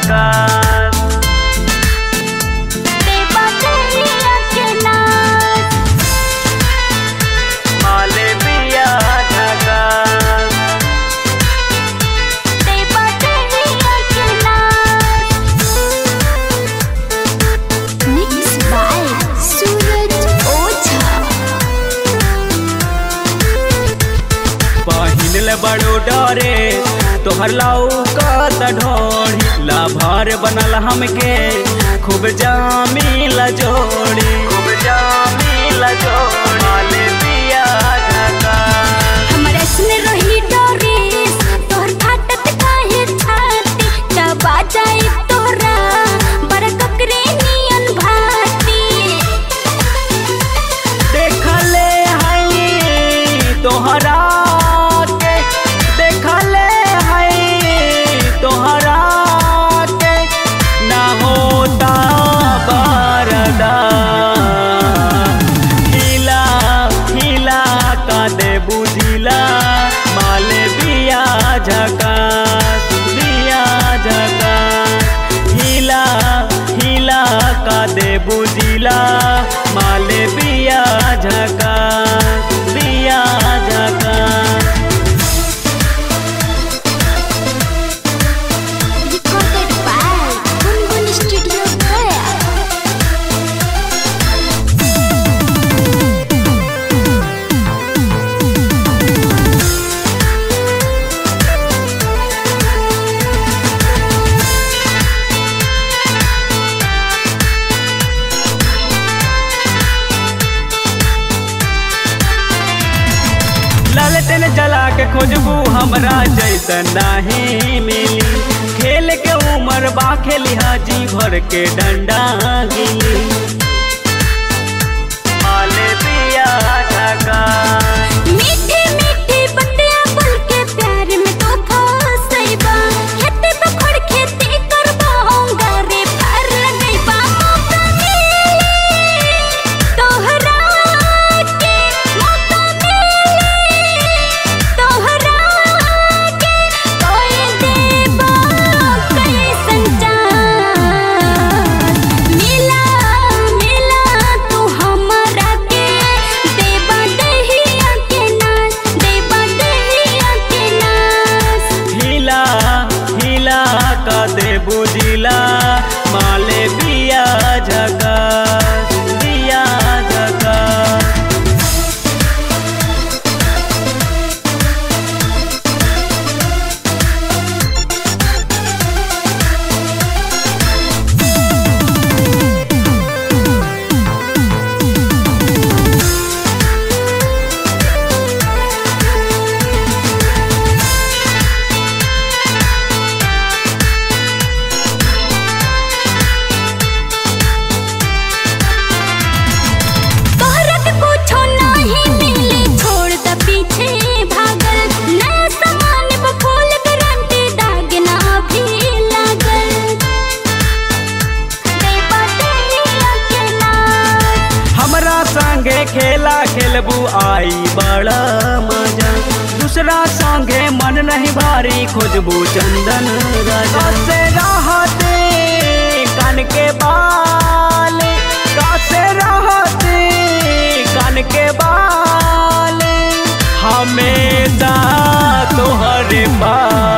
झकास देवा दहिया के नाच माले बिया झकास देवा दहिया के नाच मिक्स बाय सूरज ओझा पहिनल बड़ो डरे तोहर लाऊ का ढोड़ी लाभार बनल हमके खूब जामी जोड़ी खूब जामी जोड़ी माले बिया झकास हमरा सुन रही डोरिस तोहर फाटत काहे छाती दबा जाए तोरा बड़ ककरे नियन भाती देखले हई तोहरा के देखले हई तोहरा के ना होता बरदा हिला हिला का दे बुझिला माले बिया झकास बिया झकास हिला हिला का दे बुझिला माले बिया झकास बिया झकास recorded by Gungun studio Gaya लालटेन जला के खोजबू हमरा जैसन नाही मिली खेल के उमर बा खेली हाजी भर के डंडा गिली माले बिया झकास मीठी मीठी बतिया बोल के प्यार में तो फसैबा खेते बखोड़ खेती करबा होंगारे पार लगैबा मौका मिली तोहरा के मौका मिली तोहरा के कोई देबा कैसन चांस मिला मिला तू हमरा के देबा दहिया के नाच देबा दहिया के नाच हिला हिला का दे बुझिला माले बिया झकास बिया झकास तोहरा के कुछो नहीं मिली छोड़ द पीछे भागल नया सामान पे फुल गारंटी दाग ना भी लागल देबा दहिया के नाच हमरा संगे खेला खेलबू आई बड़ा मजा दूसरा संगे मन नहीं भारी खोजबू चंदन राजा से रहते कान के बाल कासे रहते कान के बाल हमेशा तोहरे बाल